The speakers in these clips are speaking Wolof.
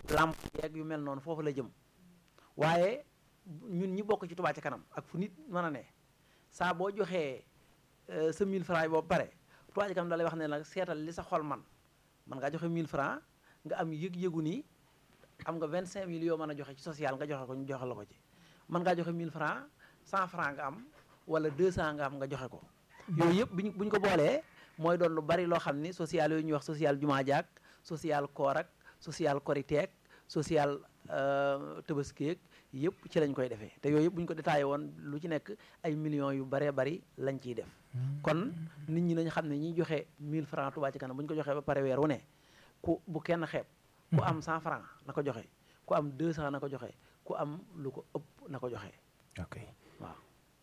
làmp yeeg yu mel noonu foofu la jëm waaye ñun ñi bokk ci Touba ca kanam ak fu nit mën a ne saa boo joxee sa 1000 francs yi boobu pare Touba ca kanam da lay wax ne nag seetal li sa xol man man ngaa joxe 1000 francs nga am yëg-yëgu ni am nga 25000 yoo mën a joxe ci social nga joxe ko ñu joxe la ko ci mën ngaa joxe 1000 francs 100 francs nga am wala 200 nga am nga joxe ko yooyu yëpp buñ bu ñu ko boolee mooy doon lu bari loo xam ni social yooyu ñuy wax social jumaa jaak social koor ak social koriteek social tëbaskeek yëpp ci lañ koy defee te yooyu yëpp bu ñu ko détaillé woon lu ci nekk ay millions yu baree bari lañ ciy def kon nit ñi nañ xam ne ñiy joxe 1000 francs Touba ci kanam bu ñu ko joxee ba pare weer wu ne ku bu kenn xeeb ku am 100 francs na ko joxe ku am 200 na ko joxe ku am lu ko ëpp na ko joxe ok waaw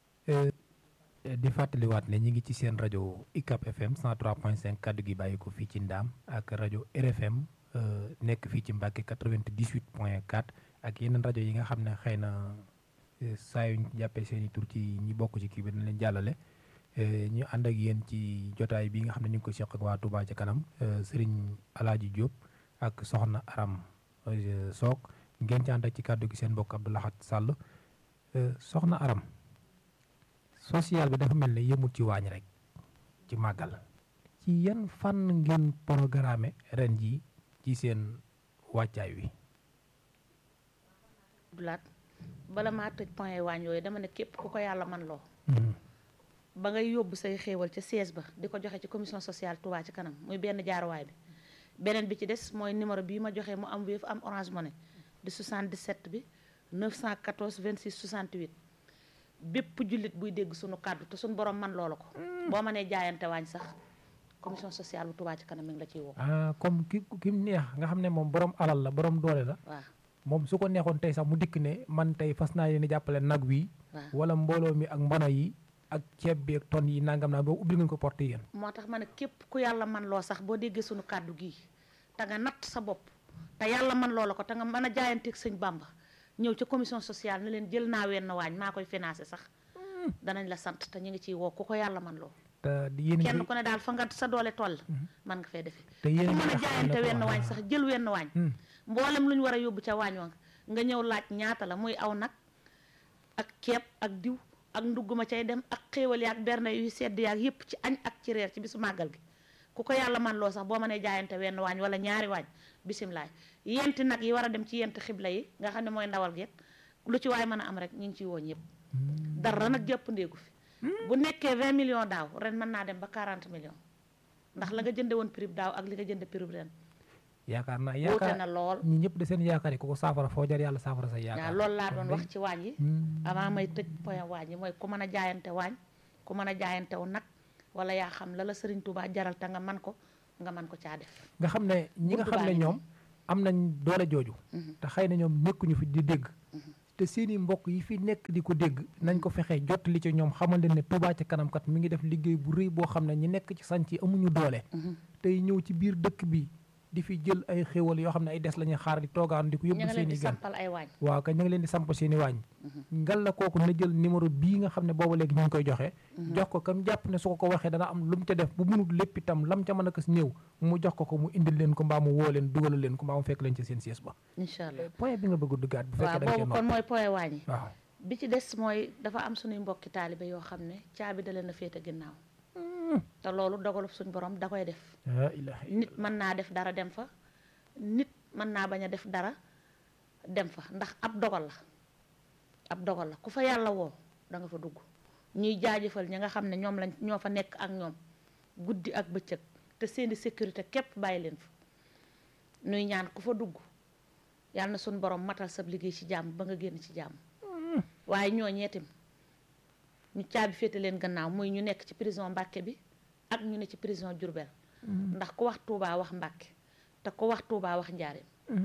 di fàttaliwaat ne ñi ngi ci seen rajo ICAP FM 103.5 kaddu gi bàyyi ko fii ci Ndaam ak rajo RFM nekk fii ci Mbàkke 98.4 ak yeneen rajo yi nga xam ne xëy na saa yu ñu jàppee seen i tur ci ñi bokk ci kii bi dañ leen jàllale ñu ànd ak yéen ci jotaay bi nga xam ne ñu ngi ko seq ak waa Touba ca kanam Serigne Alaaji Diop ak Soxna Aram Soog ngeen ci ànd ak ci kaddu gi seen mbokk Abdou Lahad Sall Soxna Aram social bi dafa mel ne yëmul ci waañ rek ci màggal ci yan fànn ngeen programme ren ji ci seen wàccaay wi dulaat bala maa tëj point waañ yooyu dama ne képp ku ko yàlla man loo ba ngay yóbbu say xéewal ca siège ba di ko joxe ci commission sociale Touba ci kanam muy benn jaaruwaay bi beneen bi ci des mooy numéro bii ma joxe mu am Wave am Orange Money di 77 bi 914 26 68 bépp jullit buy dégg sunu kàddu te suñu borom man loola ko boo mënee jaayante waañ sax commission sociale bu Touba ci kanam mi ngi la ciy woo ah comme ki ki mu neex nga xam ne moom borom alal la borom doole la waaw moom su ko neexoon tey sax mu dikk ne man tey fas naa yéene jàppale nag wi waaw wala mbooloo mi ak mbono yi ak ceeb bi ak ton yi nangam naa boobu ubbi ngeen ko porte yéen moo tax ma ne képp ku yàlla man loo sax boo déggee sunu kàddu gii te nga natt sa bopp te yàlla man loola ko te nga mën a jaayanteeg sëñ Bamba ñëw ca commission sociale ne leen jël naa wenn waañ maa koy financé sax danañ la sant te ñu ngi ciy woo ku ko yàlla man loo te yéen kenn ku ne daal fa nga sa doole toll man nga fay defee te yéen ku mën a nga xam jaayante ne wenn ko- waañ sax jël wenn waañ Hmm. mboolem lu ñu war a yóbbu ca waañ wa nga ñëw laaj ñaata la muy aw nag ak ceeb ak diw ak ndugg ma cay dem ak xéewal yaak berne yu sedd yaak yépp ci añ ak ci reer ci bisu màggal gi ku ko yàlla man loo sax boo mënee jaayante wenn waañ wala ñaari waañ bisimilaay yenti nag yi war a dem ci yent xibla yi nga xam ne mooy ndawal gi lu ci waay mën a am rek ñu ngi ciy woo ñëpp dara nag jàpp ndéegu fi bu nekkee 20 millions daaw ren mën naa dem ba 40 millions ndax la nga jënde woon prix daaw ak li nga jënde prix ren yaakaar naa wuute yaakaar na lool ñi ñëpp de seen yaakaar yi ku ko saafara foo jar yàlla saafara sa waaw yaakaar loolu laa doon wax ci waañ yi Hmm. avant may tëj point waañ yi mooy ku mën a jaayante waañ ku mën a jaayante wu nag wala yaa xam la la Sëriñ Tuubaa jaral te nga man ko nga man ko caa def nga xam ne ñi nga Buntu xam baa ne ngi ñoom am nañ doole jooju Mhm. te xëy na ñoom nekkuñu fi di dégg te seeni mbokk yi fi nekk di ko dégg nañ ko fexee jot li ci ñoom xamal leen ne Touba ca kanam kat mi ngi def liggéey bu rëy boo xam ne ñi nekk ci sanc yi amuñu doole tey ñëw ci biir dëkk bi di fi jël ay xéwal yoo xam ne ay des la ñuy xaar di toogaan di ko ñu yóbbu ngi leen seeni di gan sampal ay waañ waaw kay ñu ngi leen di samp seeni waañ ngal la kooku na jël numéro bii nga xam ne booba léegi ñu ngi koy joxe jox ko kam jàpp ne su ko ko waxee dana am lu mu ca def bu munut lépp itam lam ca mën a kës néew mu jox ko ko mu indil leen ko mbaa mu woo leen dugalal leen ko mbaa mu fekk leen ci seen siège ba incha allah point bi nga bëgg a duggaat bu waaw fekkee da nga cee boobu kon nopp mooy point waañ yi waaw bi ci des mooy dafa am suñuy mbokki taalibe yoo xam ne caabi da leen a féete ginnaaw te loolu dogalub suñ borom da koy def la ilaha nit mën naa def dara dem fa nit mën naa bañ a def dara dem fa ndax ab dogal la ab dogal la ku fa yàlla woo da nga fa dugg ñuy jaajëfal ñi nga xam ne ñoom lañ ñoo fa nekk ak ñoom guddi ak bëccëg te seeni sécurité képp bàyyi leen fa nuy ñaan ku fa dugg yàlla na suñ borom matal sab liggéey ci jàmm ba nga génn ci jàmm waaye ñoo ñeetim ñu caabi féete leen gannaaw muy ñu nekk ci prison Mbàkke bi ak ñu ne ci prison Diourbel ndax ku wax Touba wax Mbàkke te ku wax Touba wax Njaareem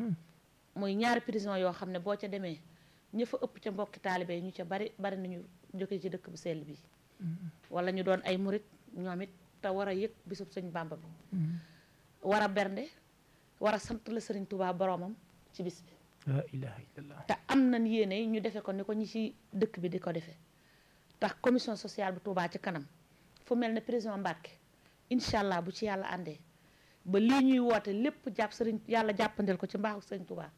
muy ñaari prison yoo xam ne boo ca demee ña fa ëpp ca mbokki taalibe yi ñu ca bari bari nañu jóge ci dëkk bu sell bi wala ñu doon ay murit ñoom it te war a yëg bisub sëñ Bàmba bi war a bernde war a sant la sëriñ Touba boromam ci bis bi la ilaha illallah te am nañ yéene ñu defe ko ni ko ñi ci dëkk bi di ko defee tax commission sociale bu Touba ci kanam fu mel ne prison Mbàkke incha allah bu ci yàlla àndee ba lii ñuy woote lépp jàpp sëriñ yàlla jàppandel ko ci mbaaxu sëriñ Touba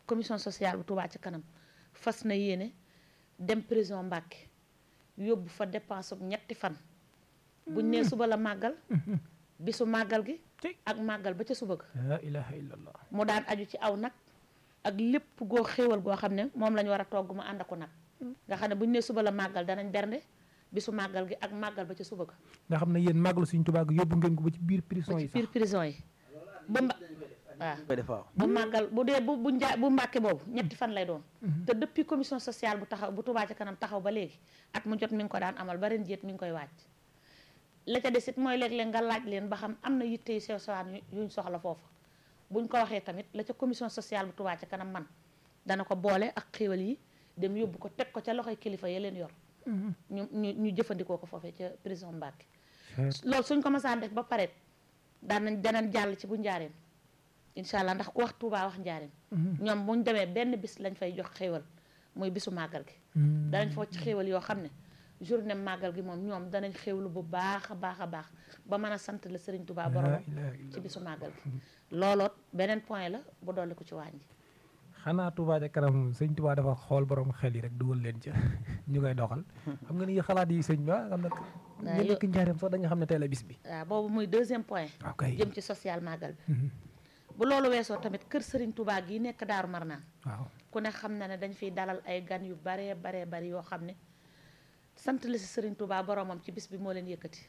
commission sociale bu Touba ci kanam fas na yéene dem prison Mbàkke yóbbu fa dépense bu ñetti fan buñ nee suba la màggal bisu màggal gi Ci. ak màggal ba ca suba ga la ilaha illallah mu daan aju ci aw nag ak lépp goo xéewal goo xam ne moom la ñu war a togg mu ànd ako nag nga xam ne buñ nee suba la màggal danañ bernde bisu màggal gi ak màggal ba ca suba ga nga xam ne yéen màggalu suñ Tuubaa gi yóbbu ngeen ko ba ci biir prison ba yi ci sax biir prison yi ba mba waaw koy def waaw bu màggal bu dee bu bu njaa bu mbàkke boobu ñetti fan lay doon te depuis commission sociale bu taxaw bu Touba ca kanam taxaw ba léegi at mu jot mi ngi ko daan amal ba ren jéet mi ngi koy wàcc la ca desit mooy léeg-léeg nga laaj leen ba xam am na yitte yu sew sewaan yu- yuñ soxla foofu buñ ko waxee tamit la ca commission sociale bu Touba ca kanam man dana ko boole ak xéwal yi dem yóbbu ko teg ko ca loxoy kilifa ya leen yor ñu ñu ñu jëfandikoo ko foofee ca prison Mbàkke loolu suñ ko masaan def ba pare daan nañ danañ jàll ci bu njaareem incha allah ndax ku wax Touba wax njaareem ñoom buñ demee benn bis lañ fay jox xéewal muy bisu màggal gi danañ foo ci xéewal yoo xam ne journée màggal gi moom ñoom danañ xéewlu bu baax a baax a baax ba mën a sant la Sëriñ Touba borom ci bisu màggal gi looloot beneen point la bu dolli ko ci wàññi xanaa Touba ca kanam sëñ Touba dafa xool borom xel yi rek dugal leen ca ñu koy doxal xam nga ni xalaat yi sëñ ba xam na ñu yo- nekk njaareem sax dañu xam ne tey la bis bi waaw boobu muy deuxième point ok jëm ci social màggal bi bu loolu weesoo tamit kër Sëriñ Touba gi nekk Daaru Marnaan waaw ku ne xam na ne dañ fiy dalal ay gan yu baree baree bari yoo xam ne sant la si Sëriñ Touba boromam ci bis bi moo leen yëkkati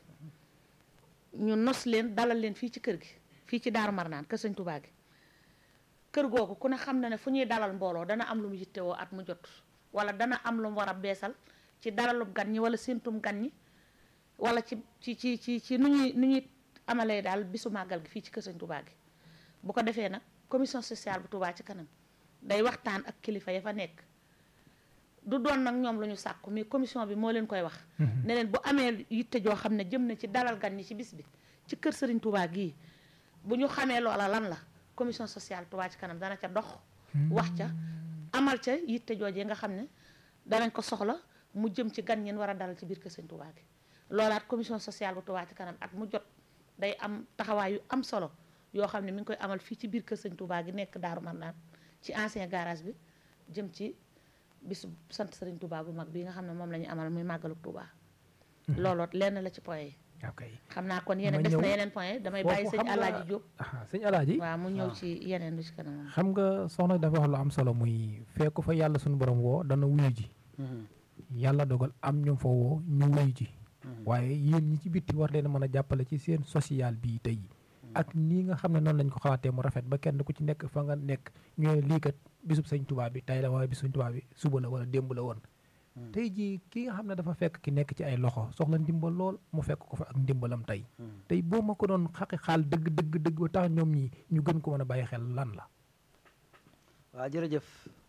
ñu nos leen dalal leen fii ci kër gi fii ci Daaru Marnaan kër Sëriñ Touba gi kër googu ku ne xam na ne fu ñuy dalal mbooloo dana am lu mu yittewoo at mu jot wala dana am lu mu war a beesal ci dalalub gan ñi wala séentum gan ñi wala ci ci ci ci ci nu ñuy nu ñuy amalee daal bisu màggal gi fii ci kër Sëriñ Touba gi bu ko defee nag commission sociale bu Touba ci kanam day waxtaan ak kilifa ya fa nekk du doon nag ñoom lu ñu sàkku mais commission bi moo leen koy wax ne leen bu amee yitte joo xam ne jëm na ci dalal gan ñi ci bis bi ci kër Serigne Touba gii bu ñu xamee loola lan la commission sociale Touba ci kanam dana ca dox wax ca amal ca yitte joojee nga xam ne danañ ko soxla mu jëm ci gan ñeen war a dalal ci biir kër Serigne Touba gi loolaat commission sociale bu Touba ci kanam at mu jot day am taxawaay yu am solo yoo xam ne mi ngi koy amal fii ci biir kër Serigne Touba gi nekk Daaru Marnaan ci ancien garage bi jëm ci bisu sant Serigne Touba bu mag bi nga xam ne moom la ñu amal muy màggalu Touba looloot lenn la ci point yi ok xam naa kon yeneen Ma des ñëw. na yeneen point yi damay bàyyi Foofu sëñ xam nga- Alaaji Diop ah sëñ Alaaji waaw mu ñëw waaw. ci yeneen lu ci kanam xam nga soxna dafa wax lu am solo muy fekku fa yàlla suñu borom woo dana wuyu ji yàlla dogal am ñu fa woo ñu wuyu ji waaye yéen ñi ci bitti war leen a mën a jàppale ci seen social bii tey ak nii nga xam ne noonu lañ ko xalaatee mu rafet ba kenn ku ci nekk fa nga nekk ñu ne lii kat bisub sëñ Tuubaa bi tey la waaye bisub sëñ Tuubaa bi suba la wala démb la woon tey jii ki nga xam ne dafa fekk ki nekk ci ay loxo soxla ndimbal lool mu fekk ko fa ak ndimbalam tey tey boo ma ko doon xaqi xaal dëgg dëgg dëgg ba tax ñoom ñi ñu gën ko mën a bàyyi xel lan la waaw jërëjëf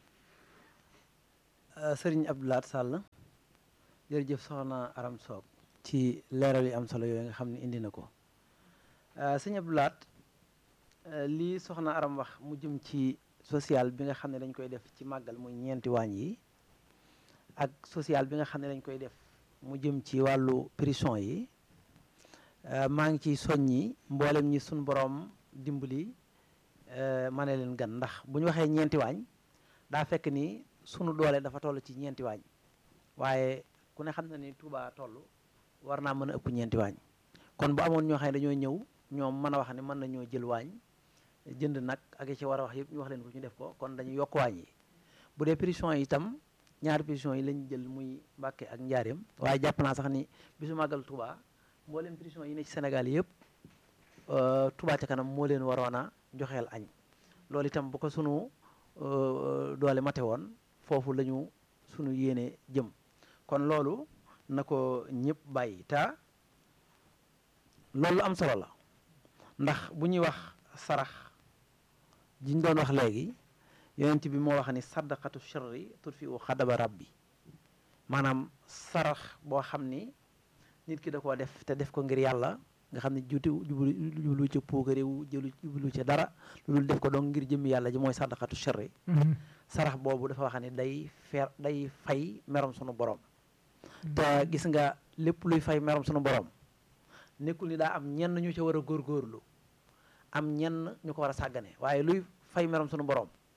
euh, sëriñ Abdoulaat Sall jërëjëf soxna Aram Soog ci leeral yi am solo yooyu nga xam ne indi na ko euh, sëñ Abdoulaat euh, lii soxna Aram wax mu jëm ci social bi nga xam ne dañ koy def ci màggal muy ñeenti waañ yi ak social bi nga xam ne dañ koy def mu jëm ci wàllu prison yi euh, maa ngi ciy soññi mboolem ñi suñ boroom dimbali ma ne leen gan ndax bu ñu waxee ñeenti waañ daa fekk ni sunu doole dafa toll ci ñeenti waañ waaye ku ne xam na ni Touba toll war naa mën a ëpp ñeenti waañ kon bu amoon ñoo xam ne dañoo ñëw ñoom mën a wax ne mën nañoo jël waañ jënd nag ak yi ci war a wax yëpp ñu wax leen ko ñu def ko kon dañu yokk waañ yi bu dee prison yi itam ñaari prison yi lañ jël muy Mbàkke ak Njaareem waaye jàpp naa sax ni bisu màggal Touba mboolem prison yi ne ci Sénégal yëpp euh, Touba ca kanam moo leen waroon a joxeel añ loolu itam bu ko sunu euh, doole mate woon foofu la ñu sunu yéene jëm kon loolu na ko ñëpp bàyyi ta loolu lu am solo la ndax bu ñuy wax sarax jiñ doon wax léegi yonent bi moo wax ni saddaqatu sharri tutfi u xadaba rabbi maanaam sarax boo xam ni nit ki da koo def te def ko ngir yàlla nga xam ne juuti jublu jublu ca puukaréewu jëlu jublu ca dara lu dul def ko donc ngir jëmmi yàlla ji mooy saddaqatu sharri sarax boobu dafa wax ni day fer day fay merom sunu borom te gis nga lépp luy fay merom sunu borom nekkul ni daa am ñenn ñu ca war a góorgóorlu am ñenn ñu ko war a sàggane waaye luy fay merom sunu borom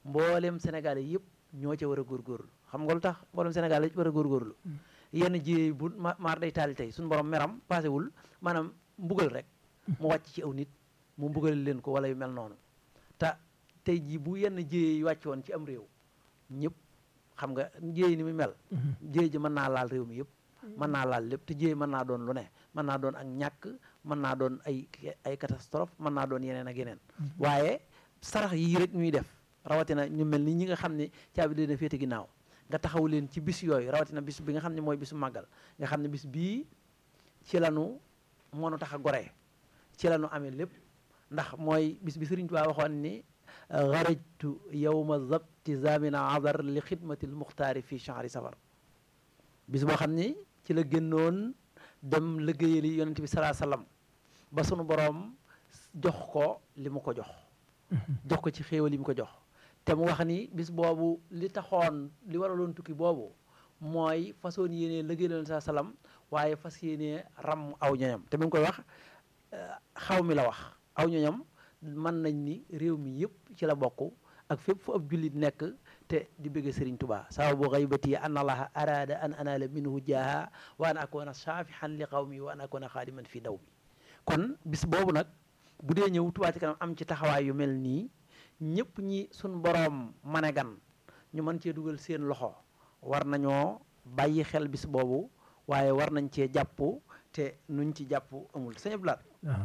mboolem Sénégal yëpp ñoo ca war a góorgóorlu xam nga lu tax mboolem Sénégal yëpp war a góorgóorlu yenn jiyee bu ma maar day taali tey suñu borom meram paasewul maanaam mbugal rek mu wàcc ci aw nit mu mbugal leen ko wala yu mel noonu te tey jii bu yenn jiyee yi wàcc woon ci am réew ñëpp xam nga jiyee ni mu mel jiyee ji mën naa laal réew mi yëpp mën naa laal lépp te jiyee mën naa doon lu ne mën naa doon ak ñàkk mën naa doon ay ay catastrophe mën naa doon yeneen ak yeneen waaye sarax yii rek ñuy def rawatina ñu mel ni ñi nga xam ne caabi dina féete ginnaaw nga taxaw leen ci bis yooyu rawatina bis bi nga xam ne mooy bisu màggal nga xam ne bis bii ci lanu moonu tax a goree ci lanu amee lépp ndax mooy bis bi Sëriñ Tuubaa waxoon ni xarajtu yowma zabti zamina azar li xidmati lmuxtaari fi chahri safar bis boo xam ni ci la génnoon dem liggéeyali yonent bi salaa sallam ba sunu boroom jox ko li mu ko jox jox ko ci xéewal yi mu ko jox te mu wax ni bis boobu li taxoon li waraloon tukki boobu mooy façon yéenee liggéey la saa salaam waaye fas yéenee ram aw ñoñam te bi mu koy wax xaw mi la wax aw ñoñam mën nañ ni réew mi yëpp ci la bokk ak fépp fu ab jullit nekk te di bëgg Sëriñ Tubaa sababu xaybati an allaha arada an anala minhu jaaha wa an akuna saafihan li qawmi wa an akuna xaadiman fi daw mi kon bis boobu nag bu dee ñëw Touba ci kanam am ci taxawaay yu mel nii ñëpp ñi suñ boroom mane gan ñu mën cee dugal seen loxo war nañoo bàyyi xel bis boobu waaye war nañ cee jàpp te nuñ ci jàpp amul sëñ Abdou Lahad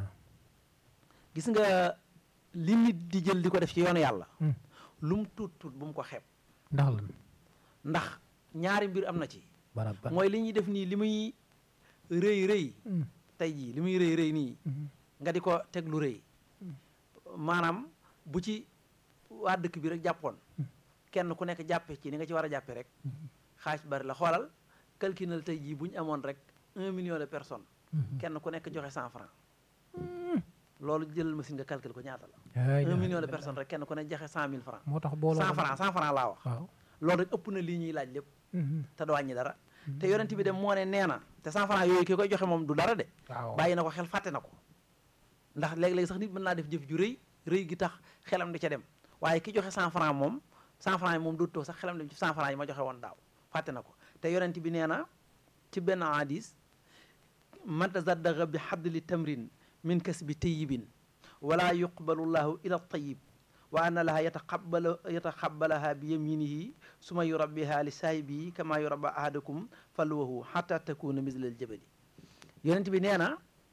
gis nga li nit di jël di ko def ci yoonu yàlla lu mu tuut tuut bu mu ko xeeb ndax lan ndax ñaari mbir am na ci barab ba mooy li ñuy def nii li muy rëy rëy tey jii li muy rëy rëy nii nga di ko teg lu rëy maanaam bu ci waa dëkk bi rek jàppoon kenn ku nekk jàppe ci ni nga ci war a jàppe rek xaaj bari la xoolal calculal tey jii bu ñu amoon rek un million de personnes kenn ku nekk joxe cent franc loolu jëlal machine nga calcul ko ñaata la un million de personnes rek kenn ku nekk joxe cent mille franc moo tax booloo cent franc cent franc laa wax waaw loolu rek ëpp na lii ñuy laaj lépp te du wàññi dara te yonent bi dem moo ne nee na te cent franc yooyu ki koy joxe moom du dara de waaw bàyyi na ko xel fàtte na ko ndax léeg-léeg sax nit mën naa def jëf ju rëy rëy gi tax xelam di ca dem waaye ki joxe cent franc moom cent franc yi moom dootoo sax xelam dem ci cent franc yi ma joxe woon daaw fàtte na ko te yonent bi nee na ci benn hadis man tazaddaqa bi xadli tamrin min kasbi tayyibin wala yuqbalu llahu ila tayib wa anna laha yataqabbalu yataqabbalaha bi yaminihi suma yurabbiha li saahibihi kama yurabba ahadakum falwahu xata takuna misla al jabali yonent bi nee na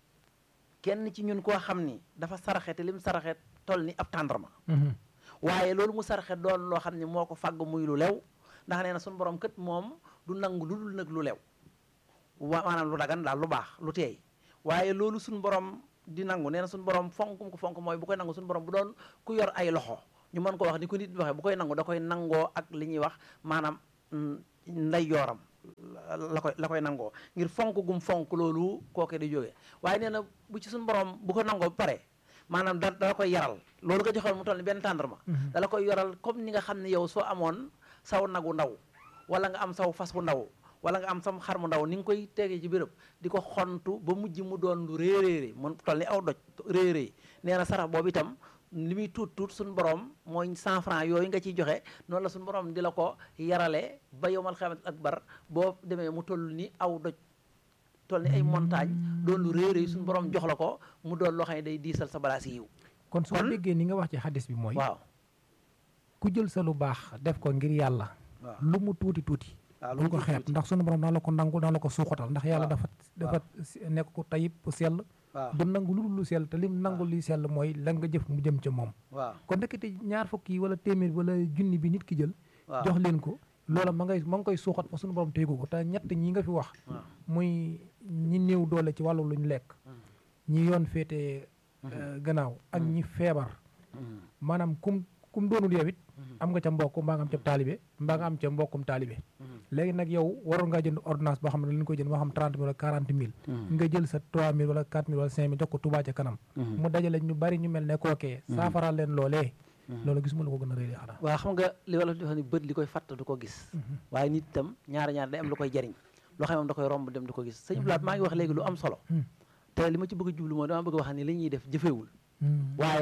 kenn ci ñun koo xam ni dafa saraxe te lim saraxe toll ni ab tàndarma waaye loolu mu saraxe doon loo xam ne moo ko fàgg muy lu lew ndax nee na suñu borom kët moom du nangu lu dul nag lu lew wa maanaam lu dagan daal lu baax lu teey waaye loolu suñu borom di nangu nee na suñu borom fonkum ko fonk mooy bu koy nangu suñu borom bu doon ku yor ay loxo ñu mën ko wax ni ko nit waxee bu koy nangu da koy nangoo ak li ñuy wax maanaam nday yooram la koy la koy nangoo ngir fonk gum fonk loolu kooke di jógee waaye nee na bu ci suñu borom bu ko nangoo ba pare maanaam da dala koy yaral loolu nga joxoon mu toll ni benn tàndarma dala koy yoral comme ni nga xam ne yow soo amoon saw nagu ndaw wala nga am saw fas bu ndaw wala nga am sam xar mu ndaw ni nga koy tegee ci béréb di ko xontu ba mujj mu doon lu réeréeré mun toll ni aw doj réeréy nee na sarax boobu itam li muy tuut tuut suñu borom mooy cent franc yooyu nga ciy joxe noonu la suñu borom di la ko yarale ba yowmal xamat akbar boo demee mu toll ni aw doj toll ni ay montagne doon lu réeréy suñu borom jox la ko mu doon loo xam ne day diisal sa balaa si yiw kon soo kon- déggee ni nga wax ci xadis bi mooy waaw ku jël sa lu baax def ko ngir yàlla waaw lu mu tuuti tuuti waaw bul ko xeeb ndax sunu borom daan la ko nangu daan la ko suuxatal ndax yàlla waaw. dafa dafa nekk ko tayib bu sell waaw du nangu lu dul lu sell te lim nangu li sell mooy la nga jëf mu jëm ca moom waaw kon ndekete ñaar fukk yi wala téeméer wala junni bi nit ki jël waaw jox leen ko loola ma ngay ma ngi koy suuxat fa sunu borom téygu ko te ñett ñi nga fi wax waaw muy ñi néew doole ci wàllu luñ lekk ñi yoon féete euh, gannaaw ak ñi feebar Mhm. maanaam kum kum doonul yow it Mhm. am nga ca mbokk mbaa nga am ca taalibe mbaa nga am ca mbokkum taalibe Mhm. léegi nag yow waroon ngaa jënd ordonnance boo xam ne dañ koy jënd moo xam 30 mille wala 40 mille Mhm. nga jël sa 3 mille wala 4 mille wala 5 mille jox ko Touba ca kanam Mhm. mu dajale ñu bari ñu mel ne kookee saafaraal leen loolee loolu gisuma la ko gën a rëy xanaa waaw xam nga li wala di wax ni bët li koy fàtt du ko gis waaye nit itam ñaari ñaar day am lu koy jariñ loo xam ne moom da koy romb dem du ko gis sëñ Blaat maa ngi wax léegi lu am solo Hmm. te li ma ci bëgg a jublu mooy dama bëgg a wax ni li ñuy def jëfewul waaye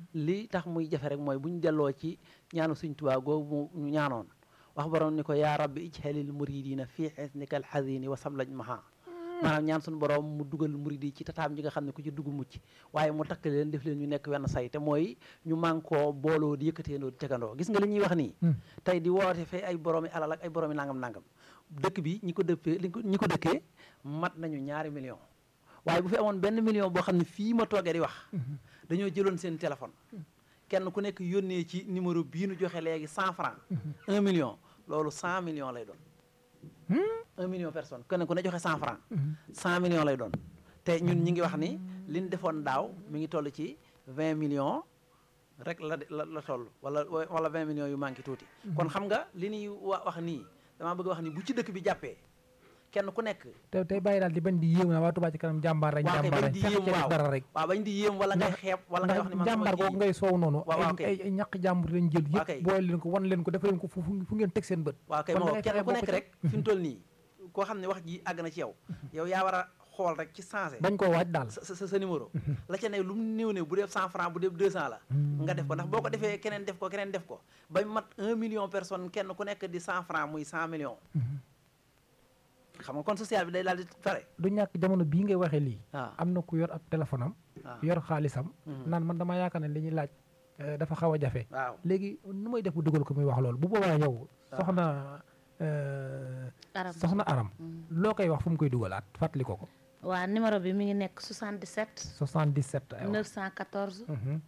li tax muy jafe rek mooy bu ñu delloo ci ñaanu suñ tubaa googu mu ñu ñaanoon wax borom ni ko yaa rabbi ijhalil muridina fii xisnika alxazini wa sablaj maha maanaam ñaan suñu borom mu dugal murid yi ci tataam ji nga xam ne ku ci dugg mucc waaye mu takk leen def leen ñu nekk wenn say te mooy ñu mànkoo booloo di yëkkateendoo di tegandoo gis nga li ñuy wax nii tey di woote fee ay boroomi alal ak ay boroomi nangam nangam dëkk bi ñi ko dëppee ñi ko dëkkee mat nañu ñaari million waaye bu fi amoon benn million boo xam ne fii ma toogee di wax dañoo jëloon seen téléphone kenn ku nekk yónnee ci numéro bii nu joxe léegi cent franc un million loolu cent million lay doon un million personne kenn ku ne joxe cent franc cent million lay doon te ñun ñi ngi wax ni liñ defoon daaw mi ngi toll ci vingt millions rek la la la toll wala wala vingt millions yu manqué tuuti kon xam nga li ñuy wa wax nii damaa bëgg wax ni bu ci dëkk bi jàppee kenn ku nekk te tey bàyyi daal di bañ di yéem na waa Touba ci kanam jàmbaar rek waaw kay jàmbaar bañ rek di fexe yéem ci def waaw dara rek waaw bañ di yéem wala ngay xeeb wala ngay wax ni man sama jàmbaar googu kii ngay soow noonu waaw waaw ay kay. ay ay ñaq jàmbur lañ jël waaw kay. yëpp boole leen ko wan leen ko def leen ko fu fu ngeen teg seen bët waaw kay kon moo da ngay kenn fexe ku bokk nekk ci. rek fi mu toll nii koo xam ne wax ji àgg na ci yow yow yaa war a xool rek ci changé bañ koo waaj daal sa sa sa numéro la ca ne lu mu néew ne bu dee cent franc bu dee deux cent la nga def ko ndax boo ko defee keneen def ko keneen def ko ba mat un million personne kenn ku nekk di cent franc muy cent millions xam nga kon social bi day daal di pare du ñàkk jamono bii ngay waxee lii waaw am na ku yor ab téléphone am waaw yor xaalisam naan man damaa yaakaar ne li ñuy laaj eh, dafa xaw a jafe waaw léegi nu may def bu dugal ko muy wax loolu bu boobaa yow soxna eh, aram soxna aram loo koy wax fu mu koy dugalaat fàttali ko ko waa numéro bi mi ngi nekk 77 77 aywa. 914 Mhm.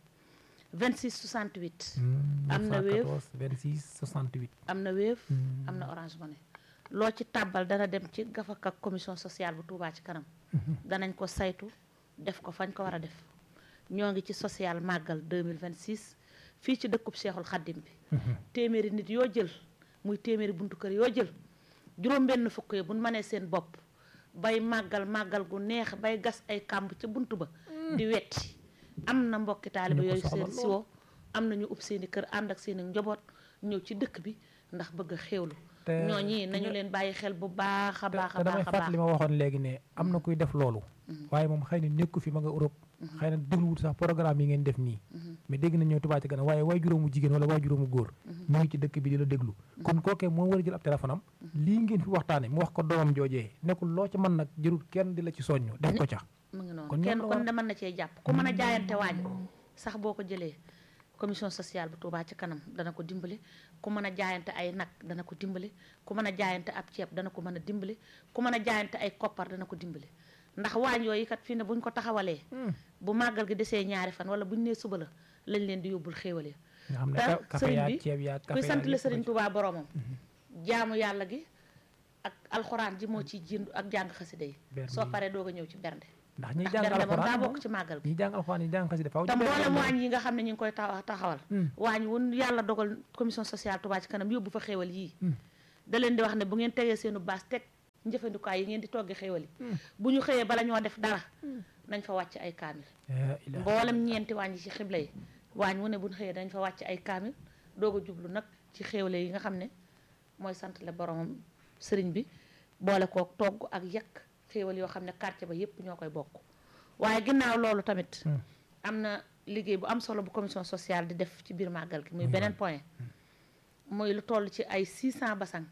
26 68 Mm, am na Wave. 914 26 68 am na Wave am na Orange Money loo ci tàbbal dana dem ci gafak ak commission sociale bu Touba ci kanam danañ ko saytu def ko fañ ko war a def ñoo ngi ci social màggal 2026 fii ci dëkkub Seexul Xaddim bi téeméeri nit yoo jël muy téeméeri buntu kër yoo jël juróom benn fukk yi buñ mënee seen bopp bay màggal màggal gu neex bay gas ay kàmb ca bunt ba di wetti am na mbokki taaliba ñu ko yooyu soxla seen lool. siwo am na ñu ub seeni kër ànd ak seeni njaboot ñëw ci dëkk bi ndax bëgg a xéewlu te ñooñi nañu leen bàyyi xel bu baax a te baax a te damay baax a baax fàttali ma waxoon léegi ne am na kuy def loolu waaye moom xëy na nekku fi ma nga Europe xëy na dégluwut sax programme yi ngeen def nii mais dégg na ñëw Touba ci kanam waaye waay juróomu jigéen wala waay juróomu góor mu ngi ci dëkk bi di la déglu kon kookee moo war a jël ab téléphone am lii ngeen fi waxtaane mu wax ko doomam joojee nekkul loo ca mën nag jërul kenn di la ci soññu def ko ca mu ngi kon noonu ñoom kenn la kon war- de mën na cee jàpp ku mën a jaayante waaj sax boo ko jëlee commission sociale bu Touba ci kanam dana ko dimbali ku mën a jaayante ay nag dana ko dimbali ku mën a jaayante ab ceeb dana ko mën a dimbali ku mën a jaayante ay koppar dana ko dimbali ndax waañ yooyu kat fii ne buñ ko taxawalee bu màggal gi desee ñaari fan wala buñ nee suba la lañ leen di yóbbul xéewal ya nga xam ne te ka- café sëriñ yaag bi ceeb yaag kuy café sant yaag la yëpp sëriñ ci- Touba boromam jaamu yàlla gi ak alxuraan ji moo ciy jindu ak jàng xasida yi Bernde soo yi. paree doog a ñëw ci bernde ndax ñiy ndax jàng bernde moom daa alxuraan bokk ci màggal gi ñiy jàng alxuraan ñi jàng xasida faaw te ñu bernde mboolem moom. waañ yi nga xam ne ñu ngi koy taxa- taxawal Hmm. waañ wun yàlla dogal commission sociale Touba ci kanam yóbbu fa xéewal yii Hmm. da leen di wax ne bu ngeen tegee seenu baas teg njëfandikaay yi ngeen di toggi xéewal yi bu ñu xëyee bala ñoo def dara nañ fa wàcc ay kaamil La ilaha mboolem ñeenti waañ yi ci xibla yi waañ wu ne bu ñu xëyee dañ fa wàcc ay kaamil doog a jublu nag ci xéewale yi nga xam ne mooy santale boromam sëriñ bi boole kook togg ak yekk xéewal yoo xam ne quartier ba yépp ñoo koy bokk waaye ginnaaw loolu tamit Hmm. am na liggéey bu am solo bu commission sociale di def ci biir màggal gi muy beneen point muy lu toll ci ay 600 basang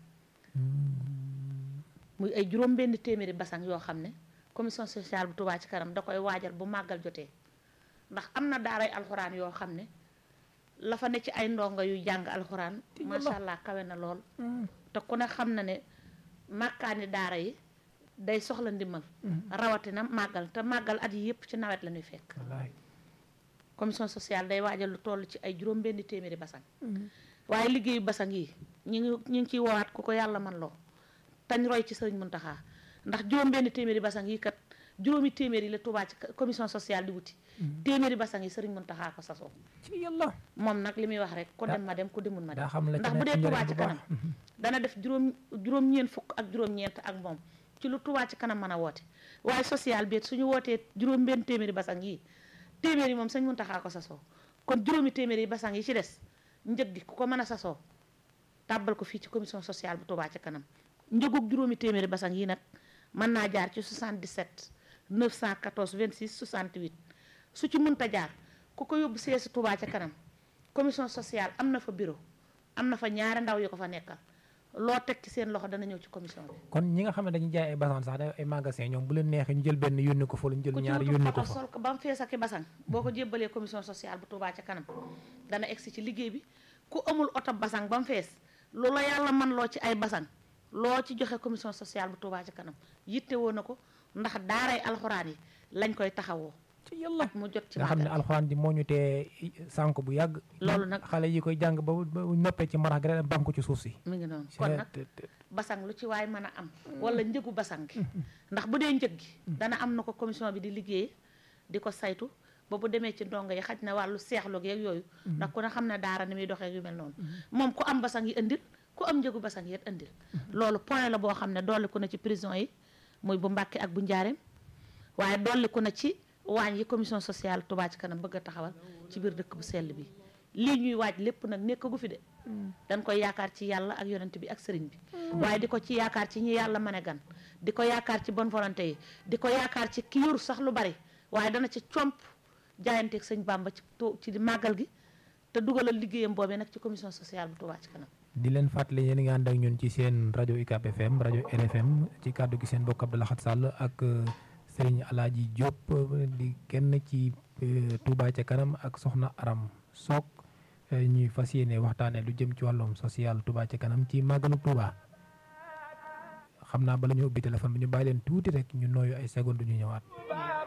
muy ay juróom benn téeméeri basang yoo xam ne commission sociale bu Touba ci kanam da koy waajal bu màggal jotee ndax am na daaray alxuraan yoo xam ne la fa ne ci ay ndongo yu jàng alxuraan macha allah kawe na lool te ku ne xam na ne màkkaani daara yi day soxla ndimbal rawatina màggal te màggal at yi yëpp ci nawet la ñuy fekk wallaahi commission sociale day waajal lu toll ci ay juróom benn téeméeri basang waaye liggéeyu basang yi ñu ngi ñu ngi ciy woowaat ku ko yàlla man loo tañ roy ci sëriñ Muntaxa ndax juróom benn téeméeri basang yi kat juróomi téeméer yi la Touba ci commission sociale di wuti téeméeri basang yi sëriñ Muntaxa ko sasoo ci yàlla moom nag li muy wax rek ku daa- dem ma dem ku demul ma dem daa xam la ci ndax bu nekk dee njëriñ Touba bu ci baax. kanam dana def juróom juróom-ñeent fukk ak juróom-ñeent ak moom ci lu Touba ci kanam mën a woote waaye social bi it suñu wootee juróom benn téeméeri basang yi téeméer yi moom sëñ Muntaxa ko sasoo kon juróomi téeméeri basang yi ci des njëg gi ku ko mën a sasoo tàbbal ko fii ci commission sociale bu Touba ci kanam njëgug juróomi téeméeri basang yi nag mën naa jaar ci 77 914 26 68 su ci munta jaar ku ko yóbbu seesi Touba ca kanam commission sociale am na fa bureau am na fa ñaari ndaw yu ko fa nekkal loo teg ci seen loxo dana ñëw ci commission bi kon ñi nga xam ne dañuy jaay ay basan sax da ay magasin ñoom bu leen neexee ñu jël benn yónni ko fa lu ñu jël ku ci ñaari wutul yónni ko photo fa sol ko ba mu fees ak i basang boo ko jébbalee commission sociale bu Touba ca kanam dana egsi ci liggéey bi ku amul oto basang ba mu fees lu la yàlla man loo ci ay basang loo ci joxe commission sociale bu Touba ca kanam yitte woo na ko ndax daaray alxuraan yi lañ koy taxawoo ci yàlla mu jot ci nga xam ne màggal alxuraan ji moo ñu tee sànk bu yàgg Loolu nag- xale yi koy jàng ba ba noppee ci marax gi rek banku ci suuf si mi ngi noonu kon nag te- te- basang lu ci waay mën a am wala njëgu basang gi ndax bu dee njëg gi dana am na ko commission bi di liggéey di ko saytu ba bu demee ci ndongo yi xaj na wàllu seexlu geeg yooyu ndax ku ne xam ne daara ni muy doxee yu mel noonu moom ku am basang yi indil ku am njëgu basang yi it indil loolu point la boo xam ne dolliku na ci prison yi muy bu Mbàkke ak bu Njaareem waaye dolliku na ci waañ yi commission sociale Touba ci kanam bëgg a taxawal ci biir dëkk bu sell bi lii ñuy waaj lépp nag nekkagu fi de dañ koy yaakaar ci yàlla ak yonent bi ak sëriñ bi waaye di ko ci yaakaar ci ñi yàlla mën a gan di ko yaakaar ci bonne volonté yi di ko yaakaar ci ki yoru sax lu bari waaye dana ci comp jaayanteeg sëñ Bàmba ci tu- ci màggal gi te dugalal liggéeyam boobee nag ci commission sociale bu Touba ci kanam di leen fàttali yéen a ngi ànd ak ñun ci seen rajo UCAB FM rajo RFM ci kàddu gi seen bokk Abdou Lahad Sall ak euh, Serigne Alaaji Diop euh, di kenn ci euh, Touba ca kanam ak Soxna Aram Sock euh, ñuy fas yéene waxtaane lu jëm ci wàllum social Touba ca kanam ci màggalu Touba xam naa bala ñu ubbi téléphone bi ñu bàyyi leen tuuti rek ñu nooyu ay seconde ñu ñëwaat